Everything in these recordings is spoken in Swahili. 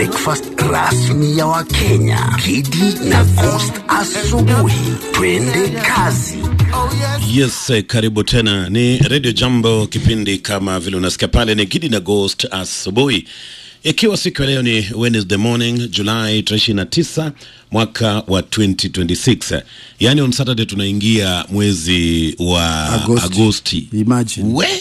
breakfast rasmi ya Wakenya. Kidi na Coast asubuhi. Twende kazi. Yes, eh, karibu tena. Ni Radio Jambo, kipindi kama vile unasikia pale ni Gidi na Ghost asubuhi, ikiwa siku ya leo ni Wednesday morning Julai 29 mwaka wa 2026, yaani on Saturday tunaingia mwezi wa Agosti. Agosti. Imagine. We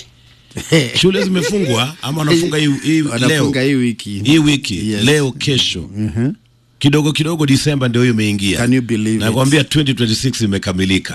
shule zimefungwa ama wanafunga hii, hii leo Wanafunga hii wiki. hii wiki Yes. leo kesho kidogo kidogo Disemba ndio hiyo imeingia. Can you believe it? Nakwambia 2026 imekamilika.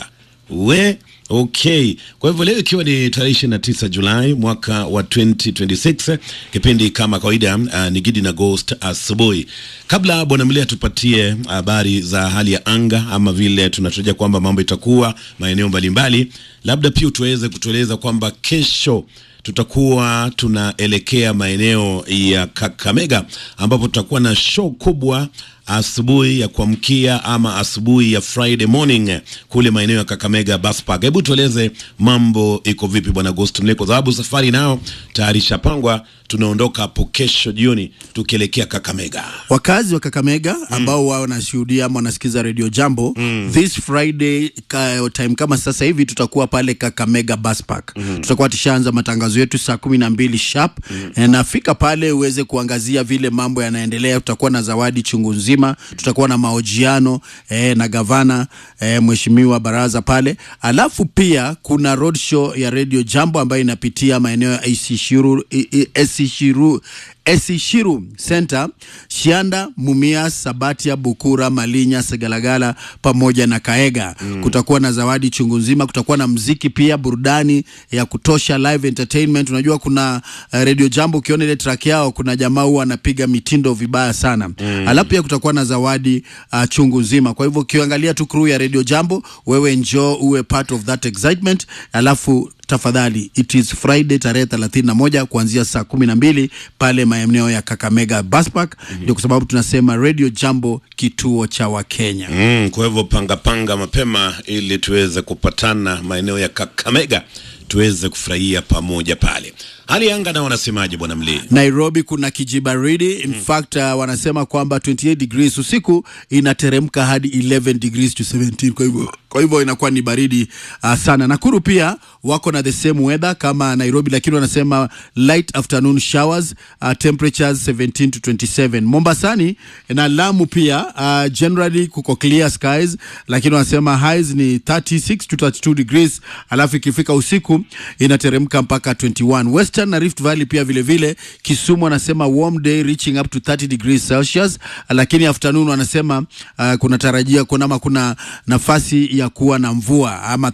We okay. Kwa hivyo leo ikiwa ni tarehe 29 Julai mwaka wa 2026, kipindi kama kawaida uh, ni Gidi na Ghost asubuhi. Kabla bwana Mlea tupatie habari za hali ya anga ama vile tunatarajia kwamba mambo itakuwa maeneo mbalimbali, labda pia tuweze kutueleza kwamba kesho tutakuwa tunaelekea maeneo ya Kakamega ambapo tutakuwa na show kubwa asubuhi ya kuamkia ama asubuhi ya Friday morning kule maeneo ya Kakamega Bus Park. Hebu tueleze mambo iko vipi bwana Ghost Mle, kwa sababu safari nayo tayari ishapangwa. Tunaondoka hapo kesho jioni tukielekea Kakamega. Wakazi wa Kakamega ambao wao wanashuhudia ama wanasikiza Radio Jambo this Friday ka, time kama sasa hivi tutakuwa pale Kakamega Bus Park. Tutakuwa tushaanza matangazo yetu saa kumi na mbili sharp Eh, nafika pale uweze kuangazia vile mambo yanaendelea. Tutakuwa na zawadi chungu nzima, tutakuwa na mahojiano eh, na gavana eh, mheshimiwa Baraza pale, alafu pia kuna road show ya Radio Jambo ambayo inapitia maeneo ya Isishiru, I- I- Esishiru Esishiru Center, Shianda, Mumias, Sabatia, Bukura, Malinya, Segalagala pamoja na Kaega. Kutakuwa na zawadi chungu nzima, kutakuwa na mziki pia, burudani ya kutosha, live entertainment. Unajua kuna uh, Radio Jambo, ukiona ile track yao, kuna jamaa huwa anapiga mitindo vibaya sana alafu pia kutakuwa na zawadi uh, chungu nzima. Kwa hivyo ukiangalia tu crew ya Radio Jambo, wewe njoo uwe part of that excitement, alafu tafadhali it is Friday tarehe 31 kuanzia saa kumi na mbili pale maeneo ya Kakamega Bus Park. Ndio kwa sababu tunasema Radio Jambo, kituo cha Wakenya. Mm, kwa hivyo panga panga mapema ili tuweze kupatana maeneo ya Kakamega tuweze kufurahia pamoja pale. Hali ya anga nao wanasemaje bwana Mlee? Nairobi kuna kijibaridi in fact uh, wanasema kwamba 28 degrees usiku inateremka hadi 11 degrees to 17 kwa hivyo kwa hivyo inakuwa ni baridi uh, sana. Nakuru pia wako na the same weather kama Nairobi, lakini wanasema light afternoon showers uh, temperatures 17 to 27. Mombasani na Lamu pia uh, generally kuko clear skies, lakini wanasema highs ni 36 to 32 degrees, alafu ikifika usiku inateremka mpaka 21. Western na Rift Valley pia vile vile, Kisumu wanasema warm day reaching up to 30 degrees Celsius, lakini afternoon wanasema uh, kuna tarajia kuna ama kuna nafasi ya kuwa na mvua ama